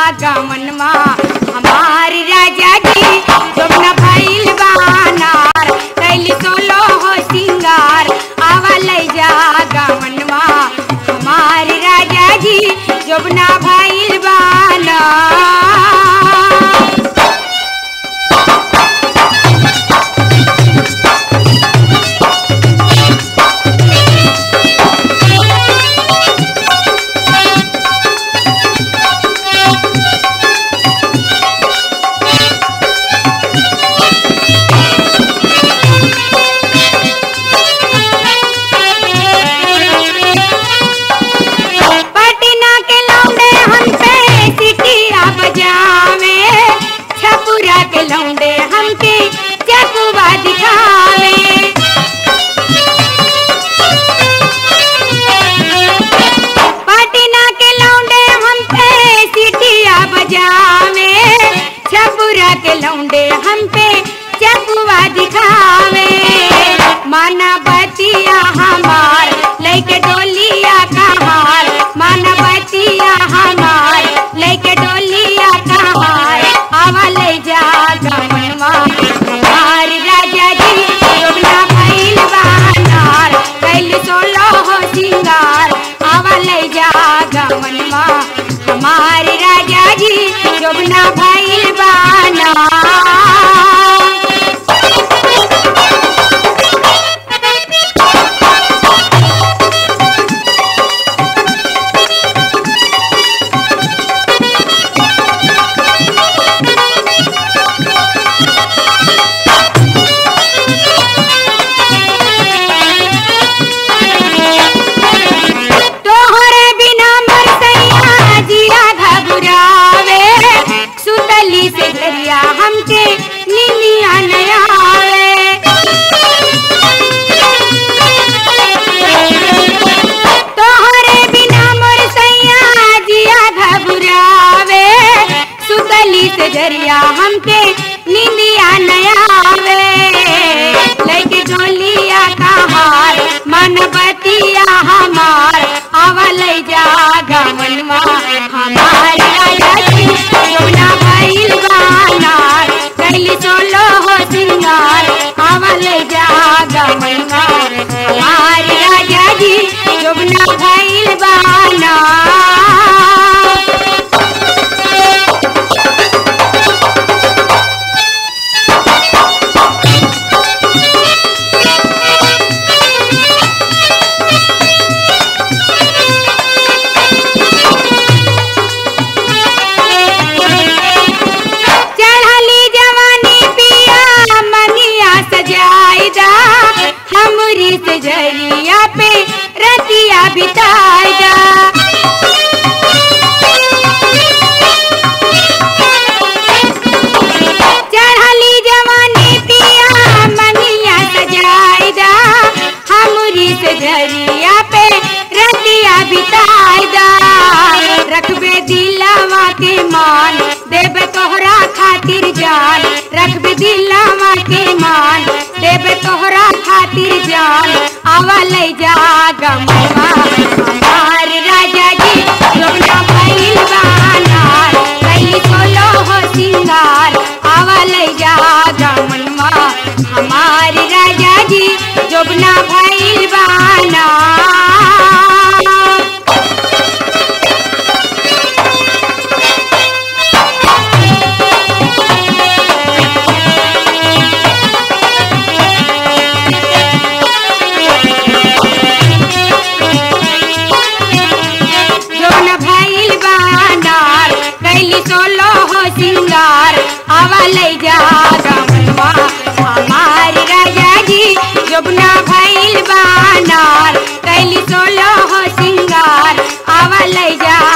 गमनवा हमार राजा जी जोबना भइल बानार कैली सोलो हो सिंगार आवा ले जा गमनवा हमार राजा जी जोबना भइल बानार पटना के लौंडे हम पे सिटिया बजावे छपुरा के लौंडे हमके चकुआ दिखावे पटना के लौंडे हम पे सिटिया बजावे छपुरा के लौंडे हम पे चकुआ दिखावे माना बतिया हमार लेके डोलिया कहार माना बतिया हमार लेके डोलिया कहार आवा ले जा गमनवा हमार राजा जी जोगना भइल बानार कैल सोलो हो सिंगार आवा ले जा गमनवा हमार राजा जी जोगना भइल बानार तोहरे बिना मर सैया जिया घबरावे सुतली से दरिया हमके निनिया नयावे तोहरे बिना मर सैया जिया घबरावे सुतली से दरिया हमके निनिया नयावे लेके डोलिया कहार मन बतिया हमार आवल जा गमनवा हमार राजा जी यमुना भइल बानार कैली सोलो हो सिंगार आवल जा गमनवा हमार राजा जी यमुना भइल बानार चढ़ली जवानी पिया मनिया सजाइदा हमरी सजरिया पे रतिया बिताइदा चढ़ली जवानी पिया मनिया सजाइदा हमरी सजरिया पे रतिया बिताइदा रखबे दिलवा के मान देबे तोहरा खातिर जान रखबे दिलवा के मान देबे तोहरा खातिर जान आवा ले जा गमवा हमार राजा जी जोगना भइल बानार कैली सोलो हो सिंगार आवा ले जा गमनवा हमार राजा जी जोगना भइल बानार जोन भइल बानार कैली सोलो हो सिंगार आवा ले जा गमनवा हमार राजा जी जोबना भइल बानार कैली सोलो हो सिंगार आवा ले जा